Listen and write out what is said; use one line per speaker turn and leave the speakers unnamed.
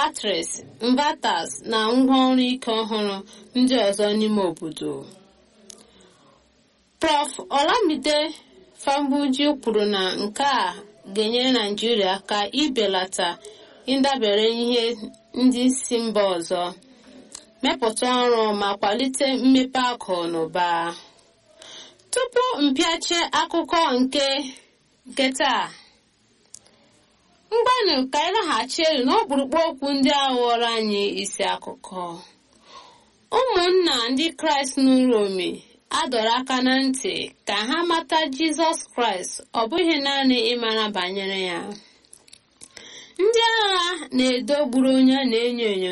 batteries inverters na ngwaọrụ ike ọhụrụ ndị ọzọ n'ime obodo prof olamide fambuji kwuru na nke a ga-enyere naijiria aka ibelata ịdabere ihe ndị si mba ọzọ mepụta ọrụ ma kwalite mmepe akụ na ụba tupu mpịache akụkọ nke nke taa mgbanụ ka anyị laghachi elu n'ọkpụrụkpụ okwu ndị a ghọrọ anyị isi akụkọ ụmụnna ndị kraịst n'uromi adọrọ aka na ntị ka ha mata jizọs kraịst ọ bụghị naanị ịmara banyere ya ndị agha na-edo gburu onye na-enyo enyo